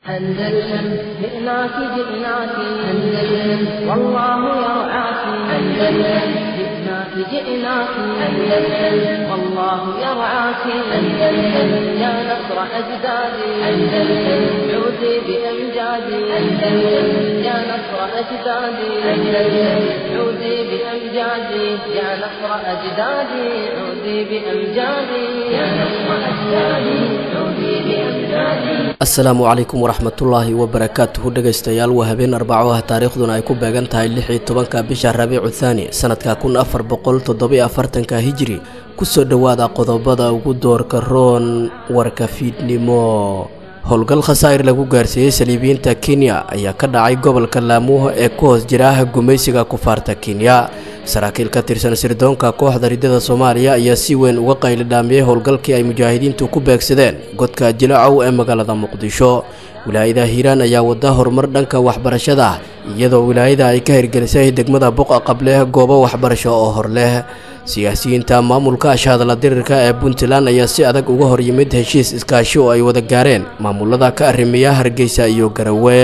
أندلسن جئناك جئناك أندلسن والله يرعاك أندلسن جئناك جئناك أندلسن والله يرعاك أندلسن يا نصر أجدادي أندلسن عودي بأمجادي أندلسن يا نصر أجدادي أندلسن عودي بأمجادي يا نصر أجدادي عودي بأمجادي يا نصر أجدادي عودي بأمجادي asalaamu calaykum waraxmatullaahi wabarakaatuhu dhegaystayaal waa habeen arbaco ah taariikhduna ay ku beegan tahay lix iyo tobanka bisha rabiicu thaani sanadka kun afar boqol toddobiyo afartanka hijiri kusoo dhowaada qodobada ugu doorka roon warka fiidnimo howlgal khasaa'ir lagu gaarsiiyey saliibiyiinta kenya ayaa ka dhacay gobolka laamuuho ee ku hoos jira gumaysiga kufaarta kenya saraakiil ka tirsan sirdoonka kooxda riddada soomaaliya ayaa si weyn uga qaylidhaamiyey howlgalkii ay mujaahidiintu ku beegsadeen godka jilacow ee magaalada muqdisho wilaayada hiiraan ayaa wada horumar dhanka waxbarashada ah iyadoo wilaayada ay ka hirgelisay degmada buqa qableh goobo waxbarasho oo hor leh siyaasiyiinta maamulka ashahadla dirirka ee puntland ayaa si adag uga hor yimid heshiis iskaashi oo ay wada gaareen maamulada ka arrimiya hargeysa iyo garawe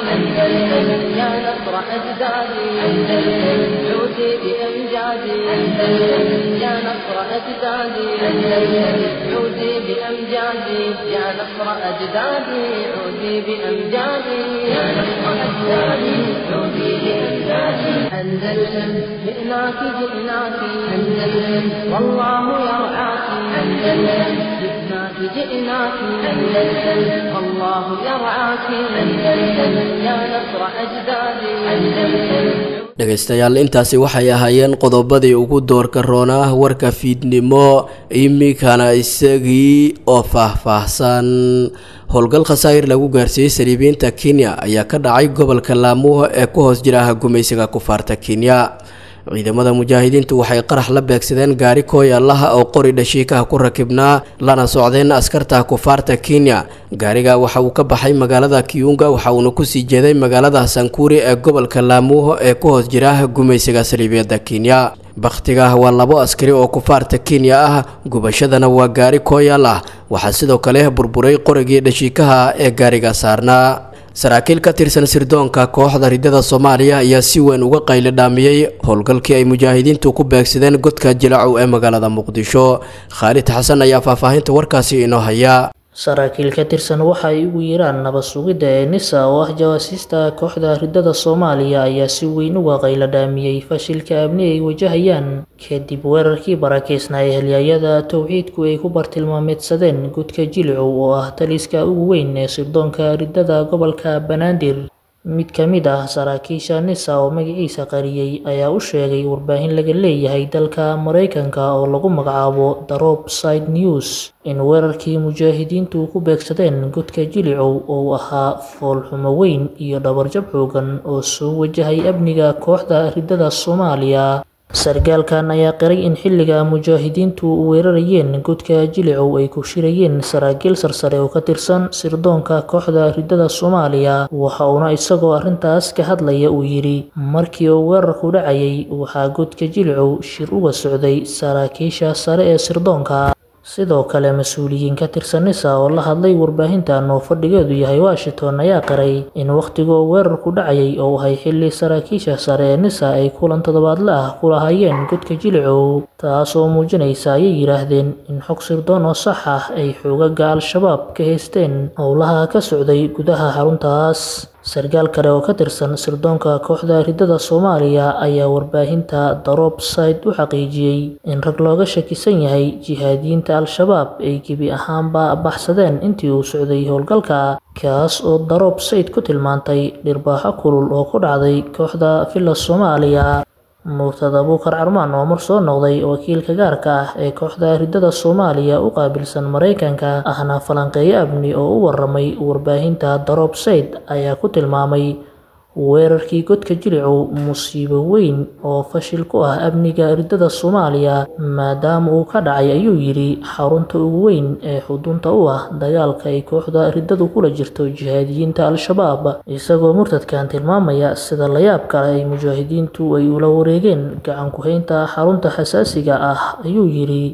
يا نصر أجدادي أندلسن عودي بأمجادي أندلسن يا نصر أجدادي أندلسن عودي بأمجادي يا نصر أجدادي عودي بأمجادي يا نصر أجدادي عودي بأمجادي أندلسن جئناك جئناك أندلسن والله يرعاك أندلسن جئناك جئناك أندلسن والله يرعاك أندلسن يا نصر أجدادي أندلسن dhegaystayaal intaasi waxay ahaayeen qodobadii ugu doorka roonaa warka fiidnimo iminkana isagii oo faah-faahsan howlgal khasaa'ir lagu gaarsiiyey saliibiyiinta kenya ayaa ka dhacay gobolka laamuuho ee ku hoos jira gumaysiga kufaarta kenya ciidamada mujaahidiintu waxay qarax la beegsadeen gaari kooy allaha oo qori dhashiikaha ku rakibnaa lana socdeen askarta kufaarta kenya gaariga waxa uu ka baxay magaalada kiyunga waxa uuna kusii jeeday magaalada sankuuri ee gobolka laamuuho ee ku hoos jira gumaysiga saliibiyada kenya bakhtiga waa labo askari oo kufaarta kenya ah gubashadana waa gaari kooyal ah waxaa sidoo kale burburay qorigii dhashiikaha ee gaariga saarnaa saraakiil ka tirsan sirdoonka kooxda riddada soomaaliya ayaa si weyn uga qaylidhaamiyey howlgalkii ay mujaahidiintu ku beegsadeen godka jilacow ee magaalada muqdisho khaalid xasan ayaa faahfaahinta warkaasi inoo haya saraakiil ka tirsan waxa ay ugu yeeraan nabad sugidda ee nisa oo ah jawaasiista kooxda riddada soomaaliya ayaa si weyn uga qayladhaamiyey fashilka amni ay wajahayaan kadib weerarkii barakeysnaa ee halyaayada towxiidku ay ku bartilmaameedsadeen godka jilicow oo ah taliska ugu weyn ee sirdoonka riddada gobolka banaadir mid ka mid ah saraakiisha nisa oo magaciisa qariyey ayaa u sheegay warbaahin laga leeyahay dalka maraykanka oo lagu magacaabo darob side news in weerarkii mujaahidiintu ku beegsadeen godka jilicow oo ahaa foolxumo weyn iyo dhabarjab xoogan oo soo wajahay amniga kooxda riddada soomaaliya sargaalkan ayaa qiray in xilliga mujaahidiintu weerarayeen godka jilicow ay ku shirayeen saraakiil sarsare oo ka tirsan sirdoonka kooxda riddada soomaaliya waxa uuna isagoo arrintaas ka hadlaya uu yidhi markii uu weerarku dhacayay waxaa godka jilicow shir uga socday saraakiisha sare ee sirdoonka sidoo kale mas-uuliyiin ka tirsan nisa oo la hadlay warbaahintan oo fadhigeedu yahay washington ayaa qiray in wakhtigoo weerarku dhacayay oo ahay xilli saraakiisha sare ee nisa ay kulan toddobaadle ah ku lahaayeen godka jilicow taasoo muujinaysa ayay yidhaahdeen in xog sirdoon oo sax ah ay xoogaga al-shabaab ka haysteen howlaha ka socday gudaha xaruntaas sargaal kale oo ka tirsan sirdoonka kooxda riddada soomaaliya ayaa warbaahinta darob side u xaqiijiyey in rag looga shakisan yahay jihaadiyiinta al-shabaab ay gebi ahaanba baxsadeen intii uu socday howlgalka kaas oo darob sayd ku tilmaantay dhirbaaxo kulul oo ku dhacday kooxda villa soomaaliya murtada buukar carmaan oo mar soo noqday wakiilka gaarka ah ee kooxda riddada soomaaliya u qaabilsan maraykanka ahna falanqeeyo amni oo u waramay warbaahinta darob sayd ayaa ku tilmaamay weerarkii godka jilicow musiibo weyn oo fashil ku ah amniga riddada soomaaliya maadaama uu ka dhacay ayuu yidhi xarunta ugu weyn ee xudunta u ah dagaalka ay kooxda riddadu kula jirto jihaadiyiinta al-shabaab isagoo murtadkan tilmaamaya sida layaab kale ay mujaahidiintu ay ula wareegeen gacan ku-haynta xarunta xasaasiga ah ayuu yidhi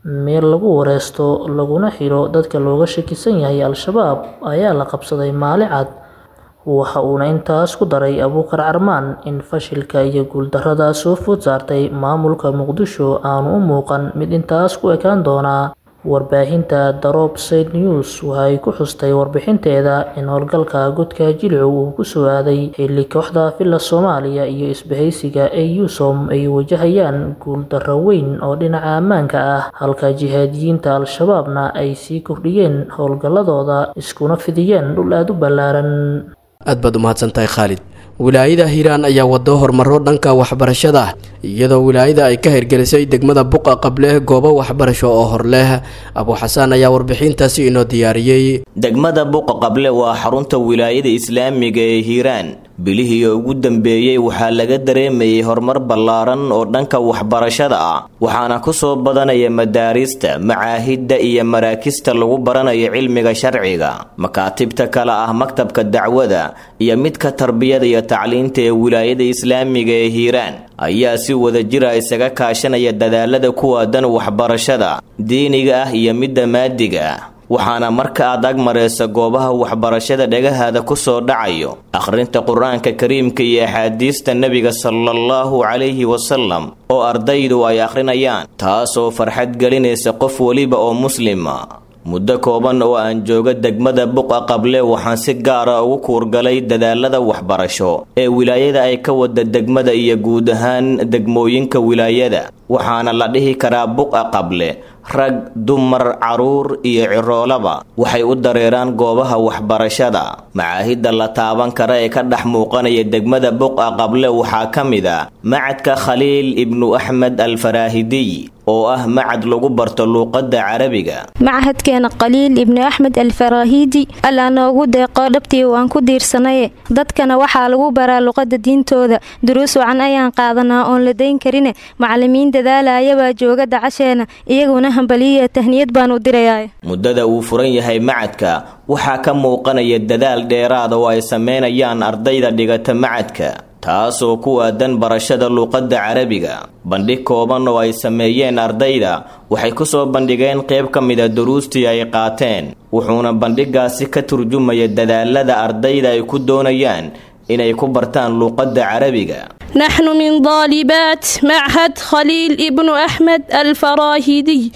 meel lagu wareysto laguna xiro dadka looga shakisan yahay al-shabaab ayaa la qabsaday maali cad waxa uuna intaas ku daray abuukar carmaan in fashilka iyo guuldarrada soo food saartay maamulka muqdisho aanu u muuqan mid intaas ku ekaan doonaa warbaahinta daroob said news waxay ku xustay warbixinteeda in howlgalka godka jilicu uu ku soo aaday xilli kooxda villa soomaaliya iyo isbahaysiga ee usom ay wajahayaan guuldarro weyn oo dhinaca ammaanka ah halka jihaadiyiinta al-shabaabna ay sii kordhiyeen howlgalladooda iskuna fidiyeen dhul aada u ballaaran aad baad umahadsantahay khaalid wilaayada hiiraan ayaa wado horumaro dhanka waxbarashada iyadoo wilaayada ay ka hirgelisay degmada buqa qableh goobo waxbarasho oo hor leh abuuxasaan ayaa warbixintaasi inoo diyaariyey degmada buqa qable waa xarunta wilaayada islaamiga ee hiiraan bilihii ugu dambeeyey waxaa laga dareemayay horumar ballaaran oo dhanka waxbarashada ah waxaana ku soo badanaya madaarista macaahidda iyo maraakista lagu baranayo cilmiga sharciga makaatibta kale ah maktabka dacwada iyo midka tarbiyada iyo tacliinta ee wilaayada islaamiga ee hiiraan ayaa si wada jira isaga kaashanaya dadaalada kuwaadan waxbarashada diiniga ah iyo midda maadiga ah waxaana marka aad ag maraysa goobaha waxbarashada dhagahaada ku soo dhacayo akhrinta qur-aanka kariimka iyo axaadiista nebiga salaallahu calayhi wasalam oo ardaydu ay akhrinayaan taasoo farxad gelinaysa qof weliba oo muslima muddo kooban oo aan jooga degmada buqa qable waxaan si gaara ugu kuurgalay dadaalada waxbarasho ee wilaayada ay ka wada degmada iyo guud ahaan degmooyinka wilaayada waxaana la dhihi karaa buqa qable rag dumar caruur iyo ciroolaba waxay u dareeraan goobaha waxbarashada macaahidda la taaban kara ee ka dhex muuqanaya degmada buqa qable waxaa ka mid a macadka khaliil ibnu axmed alfaraahidiy oo ah macad lagu barto luuqadda carabiga machadkeena khaliil ibnu axmed alfaraahiidi allaa noogu deeqo dhabtii waan ku diirsanaye dadkana waxaa lagu baraa luqadda diintooda duruus wacan ayaan qaadanaa oon la dayn karine macalimiin dadaalayabaa jooga dacasheena iyaguna hambaliya tahniyad baan u dirayaa muddada uu furan yahay macadka waxaa ka muuqanaya dadaal dheeraada oo ay sameynayaan ardayda dhigata macadka taasoo ku aadan barashada luuqadda carabiga bandhig kooban oo ay sameeyeen ardayda waxay ku soo bandhigeen qayb ka mida duruustii ay qaateen wuxuuna bandhigaasi ka turjumaya dadaalada ardayda ay ku doonayaan inay ku bartaan luuqadda carabiga نحن من طالبات معهد خليل ابن أحمد الفراهيدي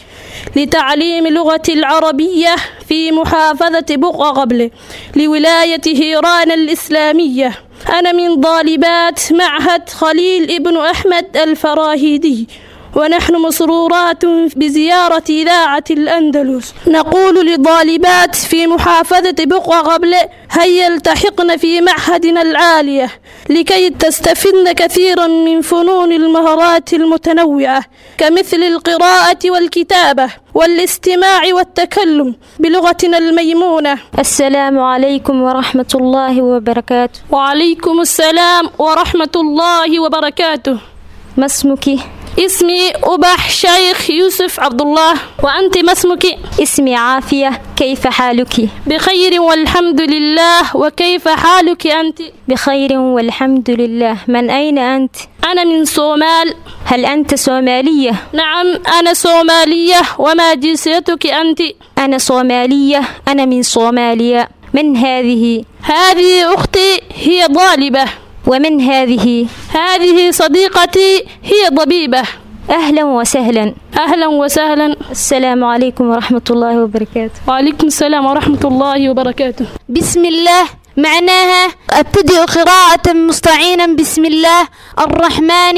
لتعليم لغة العربية في محافظة بقعة قبل لولاية هيران الإسلامية أنا من طالبات معهد خليل ابن أحمد الفراهيدي ونحن مسرورات بزيارة إذاعة الأندلس نقول للطالبات في محافظة بقعة قبل هيا التحقن في معهدنا العالية لكي تستفدن كثيرا من فنون المهارات المتنوعة كمثل القراءة والكتابة والاستماع والتكلم بلغتنا الميمونة السلام عليكم ورحمة الله وبركاته وعليكم السلام ورحمة الله وبركاته ما اسمك؟ اسمي أبح شيخ يوسف عبد الله وأنت ما اسمك؟ اسمي عافية كيف حالك؟ بخير والحمد لله وكيف حالك أنت؟ بخير والحمد لله من أين أنت؟ أنا من صومال هل أنت صومالية؟ نعم أنا صومالية وما جنسيتك أنت؟ أنا صومالية أنا من صوماليا من هذه؟ هذه أختي هي طالبة ومن هذه؟ هذه صديقتي هي طبيبة أهلا وسهلا أهلا وسهلا السلام عليكم ورحمة الله وبركاته وعليكم السلام ورحمة الله وبركاته بسم الله معناها ابتدئ قراءة مستعينا بسم الله الرحمن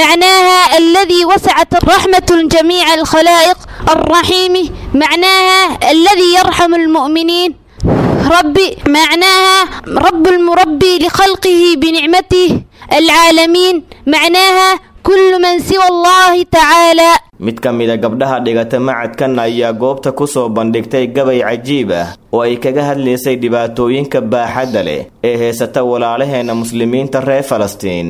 معناها الذي وسعت رحمة جميع الخلائق الرحيم معناها الذي يرحم المؤمنين ربي معناها رب المربي لخلقه بنعمته العالمين معناها كل من سوى الله تعالى mid ka mida gabdhaha dhigata macadkan ayaa goobta ku soo bandhigtay gabay cajiib ah oo ay kaga hadlaysay dhibaatooyinka baaxadda leh ee heysata walaalaheena muslimiinta reer falastiin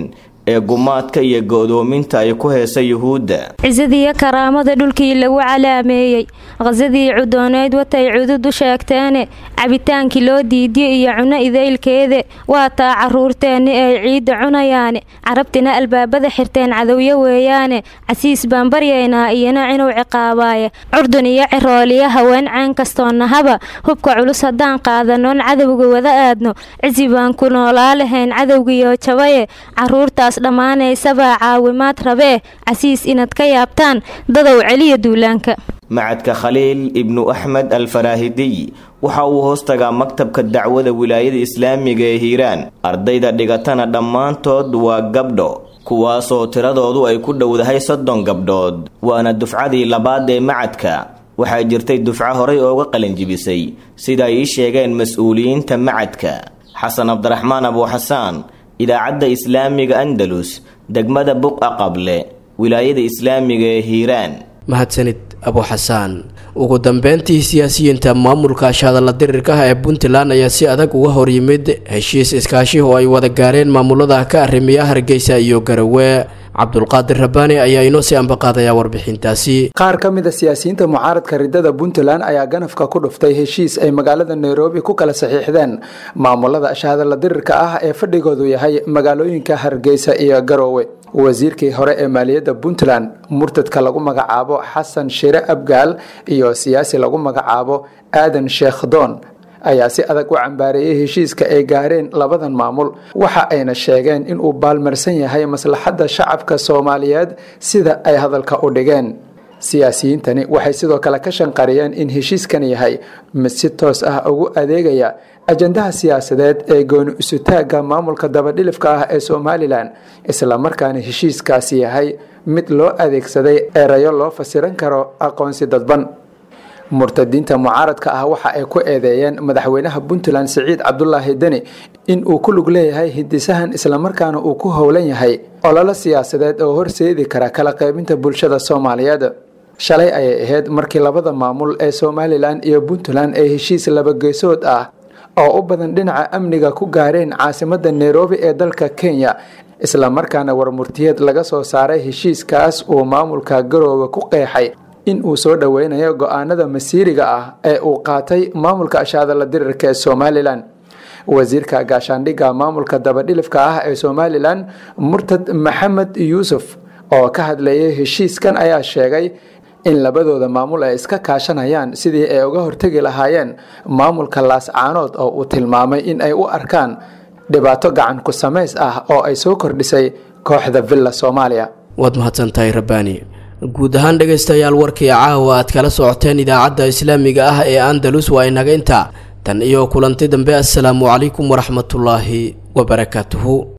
ee gumaadka iyo go'doominta ay ku heesa yuhuudda cisadii karaamada dhulkii lagu calaameeyey khasadii cudooneyd watay cududu sheegteene cabitaankii loo diidiye iyo cuno idaylkeede waa taa caruurteenni ay ciidda cunayaane carabtina albaabada xirteen cadowyo weeyaane casiis baan baryaynaa iyona inuu ciqaabaaye curdun iyo cirooliyo haween ceen kastoo nahaba hubka culus haddaan qaadanoon cadowga wada aadno cisi baan ku noolaa lahayn cadowgiyo jabaye caruurtaas dhammaanaysabaa caawimaad rabee casiis inaad ka yaabtaan dadow celiya duulaanka macadka khaliil ibnu axmed alfaraahidiy waxa uu hoos tagaa maktabka dacwada wilaayada islaamiga ee hiiraan ardayda dhigatana dhammaantood waa gabdho kuwaasoo tiradoodu ay ku dhowdahay soddon gabdhood waana dufcadii labaad ee macadka waxaa jirtay dufco horay ooga qalinjibisay sida ay ii sheegeen mas-uuliyiinta macadka xasan cabdiraxmaan abuuxasaan idaacadda islaamiga andalus degmada buqa qable wilaayada islaamiga ee hiiraan mahadsanid abuuxasaan ugu dambeyntii siyaasiyiinta maamulka ashadalla dirirka ah ee puntland ayaa si adag uga hor yimid heshiis iskaashi oo ay wada gaareen maamulada ka arrimiya hargeysa iyo garowe cabdulqaadir rabbaani ayaa inoo sii ambaqaadaya warbixintaasi qaar ka mid a siyaasiyiinta mucaaradka ridada puntland ayaa ganafka ku dhuftay heshiis ay magaalada nairobi ku kala saxiixdeen maamulada ashahadalla dirirka ah ee fadhigoodu yahay magaalooyinka hargeysa iyo garoowe wasiirkii hore ee maaliyadda puntland murtadka lagu magacaabo xasan shire abgaal iyo siyaasi lagu magacaabo aadan sheekh doon ayaa si adag u cambaareeyey heshiiska ay gaareen labadan maamul waxa ayna sheegeen inuu baalmarsan yahay maslaxadda shacabka soomaaliyeed sida ay hadalka u dhigeen siyaasiyiintani waxay sidoo kale ka shanqariyeen in heshiiskan yahay mid si toos ah ugu adeegaya ajandaha siyaasadeed ee gooni isutaagga maamulka dabadhilifka ah ee somalilan islamarkaana heshiiskaasi yahay mid loo adeegsaday erayo loo fasiran karo aqoonsi dadban murtadiinta mucaaradka ah waxa ay ku eedeeyeen madaxweynaha puntland siciid cabdulaahi deni in uu ku lug leeyahay hindisahan islamarkaana uu ku howlan yahay ololo siyaasadeed oo horseedi kara kala qaybinta bulshada soomaaliyeed shalay ayay ahayd markii labada maamul ee somalilan iyo puntland ay heshiis labageesood ah oo u badan dhinaca amniga ku gaareen caasimada nairobi ee dalka kenya islamarkaana warmurtiyeed laga soo saaray heshiiskaas uu maamulka garoowe ku qeexay in uu soo dhoweynayo go-aanada masiiriga ah ee uu qaatay maamulka ashaadala dirirka ee somalilan wasiirka gaashaandhigga maamulka dabadhilifka ah ee somalilan murtad maxamed yuusuf oo ka hadlayay heshiiskan ayaa sheegay in labadooda maamul ay iska kaashanayaan sidii ay uga hortegi lahaayeen maamulka laascaanood oo uu tilmaamay in ay u arkaan dhibaato gacan ku samays ah oo ay soo kordhisay kooxda villa soomaaliya waad mahadsantahay rabbaani guud ahaan dhegaystayaal warkii caawa aad kala socoteen idaacadda islaamiga ah ee andalus waa inaga intaa tan iyo kulanti dambe assalaamu calaykum waraxmatullaahi wabarakaatuhu